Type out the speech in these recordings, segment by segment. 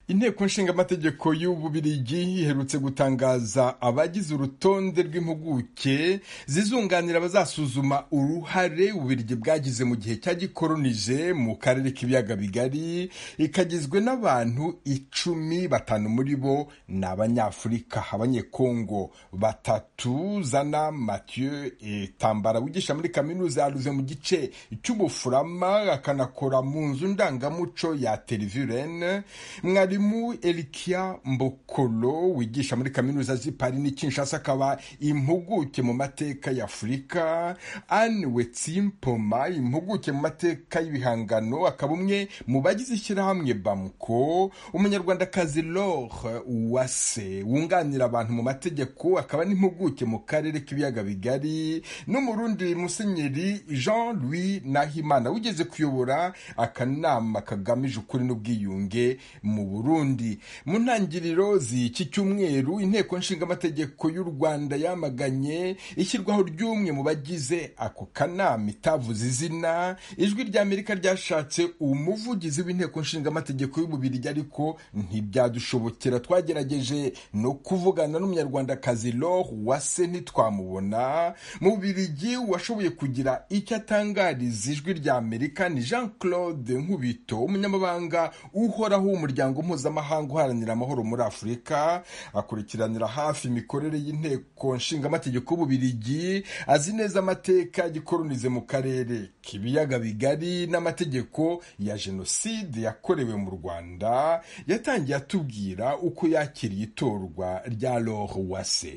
inteko nshingamategeko y'ububirigi iherutse gutangaza abagize urutonde rw'impuguke zizunganira abazasuzuma uruhare ububirigi bwagize mu gihe cyagikolonije mu karere k'ibiyaga bigari ikagizwe n'abantu icumi batanu muri bo ni abanyafurika abanyekongo batatu zana mathieu etambara wigisha muri kaminuza yaruze mu gice cy'ubufurama akanakora mu nzu ndangamuco ya terivirene mwarimu elikia mbokolo wigisha muri kaminuza z'i paris n'i kinshasa akaba impuguke mu mateka ya afurika anne wetsimpoma impuguke mu mateka y'ibihangano akaba umwe mu bagize ishyirahamwe bamuko umunyarwandakazi lore uwase wunganira abantu mu mategeko akaba n'impuguke mu karere k'ibiyaga bigari n'umurundi musenyeri jean louis nahimana wigeze kuyobora akanama kagamije ukuri n'ubwiyunge mu burundi mu ntangiriro z'iki cyumweru inteko nshingamategeko y'u rwanda yamaganye ishyirwaho ry'umwe mu bagize ako kanama itavuze izina ijwi ry'amerika ryashatse umuvugizi w'inteko nshingamategeko y'ububirigi ariko ntibyadushobokera twagerageje no kuvugana n'umunyarwandakazi lore wase ntitwamubona mu bubirigi washoboye kugira icyo atangariza ijwi ry'amerika ni jean claude nkubito umunyamabanga uhoraho w'umuryango umuryango mpuzamahanga uharanira amahoro muri afurika akurikiranira hafi imikorere y'inteko nshingamategeko y'ububirigi azi neza amateka gikoronize mu karere k'ibiyaga bigari n'amategeko ya jenoside yakorewe mu rwanda yatangiye atubwira uko yakiriye itorwa rya lore wase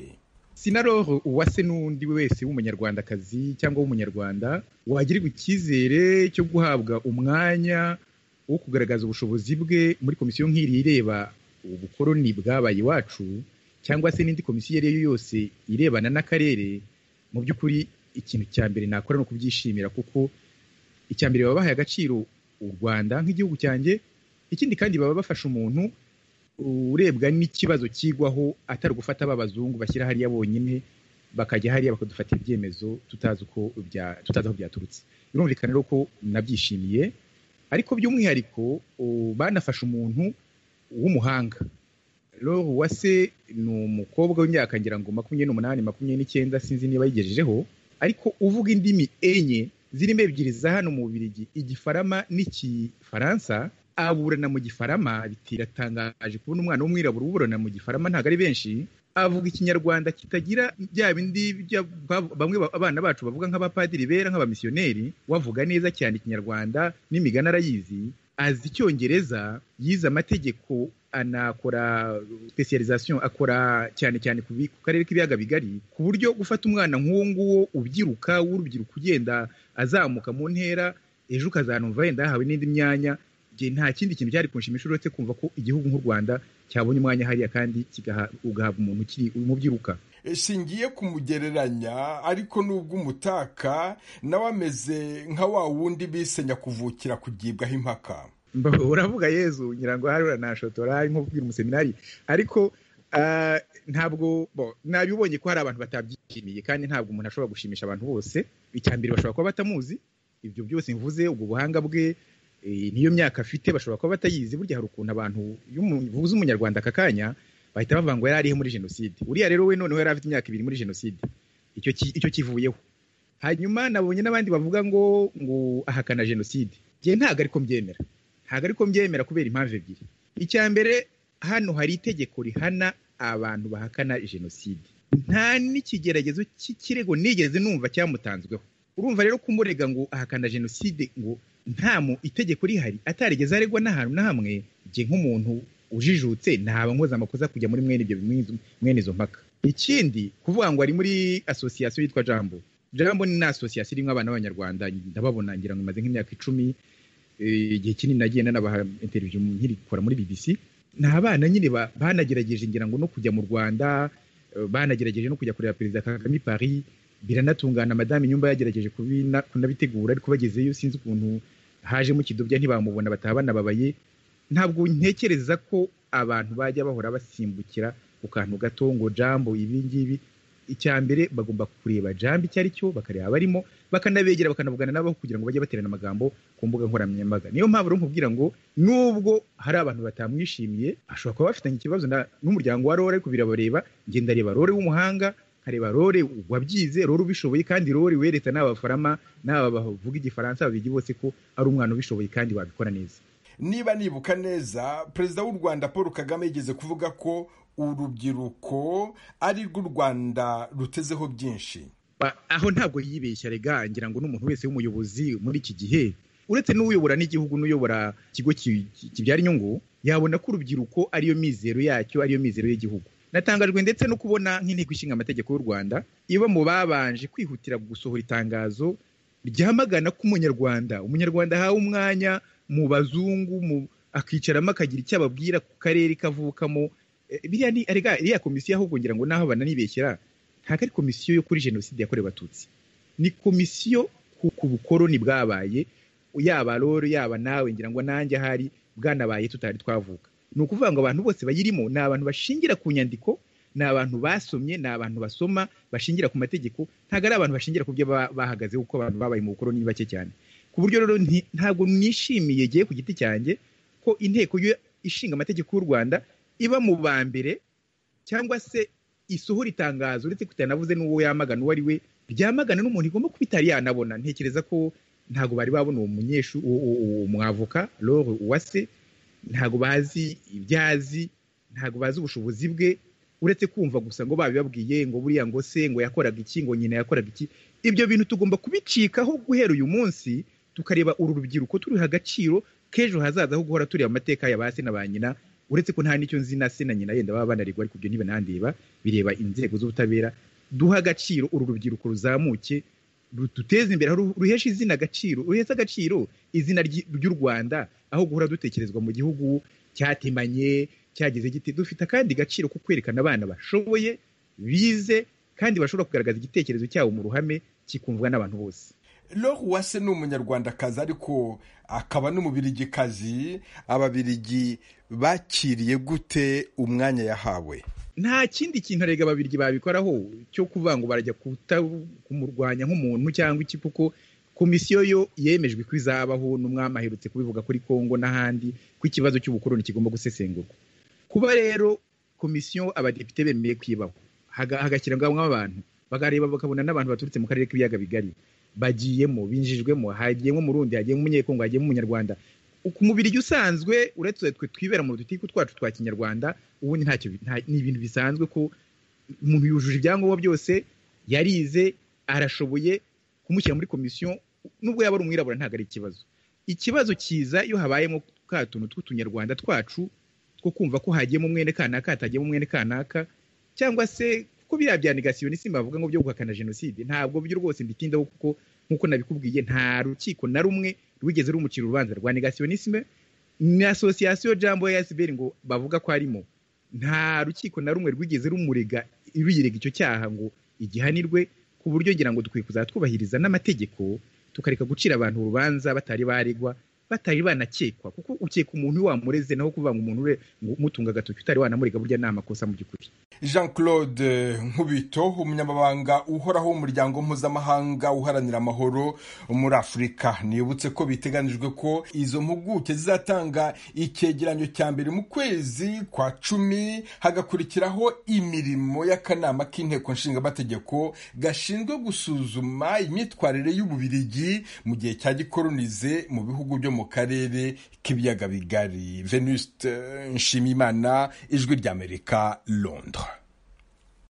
sinaroro uwase n'undi wese w'umunyarwandakazi cyangwa w'umunyarwanda wagirirwa icyizere cyo guhabwa umwanya wo kugaragaza ubushobozi bwe muri komisiyo nk'iri ireba ubukoroni bwabaye iwacu cyangwa se n'indi komisiyo iyo ari yo yose irebana n'akarere mu by'ukuri ikintu cya mbere nakora ni ukubyishimira kuko icya mbere baba bahaye agaciro u rwanda nk'igihugu cyanjye ikindi kandi baba bafasha umuntu urebwa n'ikibazo kigwaho atari gufata aba bazungu bashyira hariya bonyine bakajya hariya bakadufatira ibyemezo tutazi uko tutazi aho byaturutse birumvikana rero ko nabyishimiye ariko by'umwihariko banafashe umuntu w'umuhanga lore uwase ni umukobwa w'imyaka ngira ngo makumyabiri n'umunani makumyabiri n'icyenda sinzi niba yigejejeho ariko uvuga indimi enye zirimo ebyiri za hano mu bubirigi igifarama n'ikifaransa aburana mu gifarama bitiratangaje kubona umwana w'umwirabura uburana mu gifarama ntabwo ari benshi avuga ikinyarwanda kitagira bya bindi bamwe abana bacu bavuga nk'abapadiri bera nk'abamisiyoneri wavuga neza cyane ikinyarwanda n'imigani arayizi azi icyongereza yize amategeko anakora specialization akora cyane cyane ku karere k'ibiyaga bigari ku buryo gufata umwana nk'uwo nguwo ubyiruka w'urubyiruko ugenda azamuka mu ntera ejo ukazanumva wenda yahawe n'indi myanya nta kindi kintu cyari kunshimisha uretse kumva ko igihugu nk'u rwanda cyabonye umwanya hariya kandi ugahabwa umuntu ukiri umubyiruka shingiye kumugereranya ariko nubwo umutaka nawe ameze nka wa wundi bise nyakuvukira kugibwaho impaka uravuga yezu ngira ngo hariya nashotora nko kubwira umuseminari ariko ntabwo nabibonye ko hari abantu batabyishimiye kandi ntabwo umuntu ashobora gushimisha abantu bose icya mbere bashobora kuba batamuzi ibyo byose mvuze ubwo buhanga bwe niyo myaka afite bashobora kuba batayizi burya hari ukuntu abantu buze umunyarwanda aka kanya bahita bavuga ngo yari arihe muri jenoside uriya rero we noneho yari afite imyaka ibiri muri jenoside icyo kivuyeho hanyuma nabonye n'abandi bavuga ngo ngo ahakana jenoside ngewe ntabwo ariko mbyemera ntabwo ariko mbyemera kubera impamvu ebyiri icya mbere hano hari itegeko rihana abantu bahakana jenoside nta n'ikigeragezo cy'ikirego nigeze numva cyamutanzweho urumva rero kumurega ngo ahakana jenoside ngo nta mu itegeko rihari atarigeze aregwa n'ahantu na hamwe jye nk'umuntu ujijutse ntaba nkoze amakosa kujya muri mwene ibyo mwene izo mpaka ikindi kuvuga ngo ari muri asosiyasiyo yitwa jambo jambo ni asosiyasiyo irimo abana b'abanyarwanda ndababona ngira ngo imaze nk'imyaka icumi igihe kinini nagiye nanabaha interiviyo nkirikora muri bbc ni abana nyine banagerageje ngira ngo no kujya mu rwanda banagerageje no kujya kureba perezida kagame i paris biranatungana madamu nyumba yagerageje kunabitegura ariko bagezeyo sinzi ukuntu hajemo ikidobya ntibamubona bataha banababaye ntabwo ntekereza ko abantu bajya bahora basimbukira ku kantu gato ngo jambo ibi ngibi icya mbere bagomba kureba jambo icyo ari cyo bakareba abarimo bakanabegera bakanavugana nabo kugira ngo bajye baterana amagambo ku mbuga nkoranyambaga niyo mpamvu rero nkubwira ngo nubwo hari abantu batamwishimiye ashobora kuba bafitanye ikibazo n'umuryango wa rore ariko birabareba ngenda areba rore w'umuhanga nkareba rore wabyize rore ubishoboye kandi rore wereta n'abafarama n'aba bavuga igifaransa babigi bose ko ari umwana ubishoboye kandi wabikora neza niba nibuka neza perezida w'u rwanda paul kagame yigeze kuvuga ko urubyiruko ari rwo u rwanda rutezeho byinshi aho ntabwo yibeshya rega ngira ngo n'umuntu wese w'umuyobozi muri iki gihe uretse n'uyobora n'igihugu n'uyobora ikigo kibyara inyungu yabona ko urubyiruko ariyo mizero yacyo ariyo mizero y'igihugu natangajwe ndetse no kubona nk'inteko ishinga amategeko y'u rwanda iba mu babanje kwihutira gusohora itangazo ryamagana ko umunyarwanda umunyarwanda ahawe umwanya mu bazungu akicaramo akagira icyo ababwira ku karere kavukamo iriya komisiyo ahubwo ngira ngo naho bananibeshyira ntabwo ari komisiyo yo kuri jenoside yakorewe abatutsi ni komisiyo ku bukoroni bwabaye yaba rero yaba nawe ngira ngo nanjye ahari bwanabaye tutari twavuka ni ukuvuga ngo abantu bose bayirimo ni abantu bashingira ku nyandiko ni abantu basomye ni abantu basoma bashingira ku mategeko ntabwo ari abantu bashingira ku byo bahagaze kuko abantu babaye mu bukoroni ni bake cyane ku buryo rero ntabwo nishimiye giye ku giti cyanjye ko inteko ishinga amategeko y'u rwanda iba mu ba mbere cyangwa se isohora itangazo uretse kutanavuze n'uwo yamagana uwo ari we ryamagana n'umuntu igomba kuba itari yanabona ntekereza ko ntabwo bari babona uwo munyeshu uwo mwavoka lore uwase ntabwo bazi ibyo azi ntabwo bazi ubushobozi bwe uretse kumva gusa ngo babibabwiye ngo buriya ngo se ngo yakoraga iki ngo nyina yakoraga iki ibyo bintu tugomba kubicikaho guhera uyu munsi tukareba uru rubyiruko turiha agaciro k'ejo hazaza ho guhora tureba amateka ya ba se na ba nyina uretse ko nta nicyo nzi na se na nyina yenda baba banarigwa ariko ibyo ntibanandeba bireba inzego z'ubutabera duha agaciro uru rubyiruko ruzamuke duteze imbere ruhesha izina agaciro ruhesha agaciro izina ry'u rwanda aho guhora dutekerezwa mu gihugu cyatemanye cyageze giti dufite akandi gaciro ko kwerekana abana bashoboye bize kandi bashobora kugaragaza igitekerezo cyabo mu ruhame kikumvwa n'abantu bose Laure Uwase ni umunyarwandakazi ariko akaba n'umubirigikazi ababirigi bakiriye gute umwanya yahawe nta kindi kintu rega ababirigi babikoraho cyo kuvuga ngo barajya kumurwanya nk'umuntu cyangwa iki kuko komisiyo yo yemejwe ko izabaho n'umwami aherutse kubivuga kuri kongo n'ahandi ko ikibazo cy'ubukoroni kigomba gusesengurwa kuba rero komisiyo abadepite bemeye kwibaho hagashyirwamo abantu bakareba bakabona n'abantu baturutse mu karere k'ibiyaga bigari bagiyemo binjijwemo hagiyemo umurundi hagiyemo umunyekongo hagiyemo umunyarwanda ku mubiri usanzwe uretse twe twibera mu dutiku twacu twa kinyarwanda ubundi ntacyo ni ibintu bisanzwe ko umuntu yujuje ibyangombwa byose yarize arashoboye kumushyira muri komisiyo nubwo yaba ari umwirabura ntabwo ari ikibazo ikibazo kiza iyo habayemo ka tuntu tw'utunyarwanda twacu two kumva ko hagiyemo umwene kanaka hatagiyemo umwene kanaka cyangwa se kuko biriya bya negasiyo n'isi bavuga ngo byo guhakana jenoside ntabwo byo rwose mbitindaho kuko nk'uko nabikubwiye nta rukiko na rumwe rwigeze rumukira urubanza rwa negasiyo n'isime na asosiyasiyo jambo ya esiberi ngo bavuga ko arimo nta rukiko na rumwe rwigeze rumurega ruyirega icyo cyaha ngo igihanirwe ku buryo ngira ngo dukwiye kuzatwubahiriza n'amategeko tukareka gucira abantu urubanza batari baregwa batari banakekwa kuko ukeka umuntu wamureze naho kuvuga ngo umuntu we mutunga agatoki utari wanamurega burya ni amakosa mu by'ukuri jean claude nkubito umunyamabanga uhoraho w'umuryango mpuzamahanga uharanira amahoro muri afurika nibutse ko biteganijwe ko izo mpuguke zizatanga icyegeranyo cya mbere mu kwezi kwa cumi hagakurikiraho imirimo y'akanama k'inteko nshingamategeko gashinzwe gusuzuma imyitwarire y'ububirigi mu gihe cya gikoronize mu bihugu byo mu karere k'ibiyaga bigari venuste nshimiyimana ijwi ry'amerika londres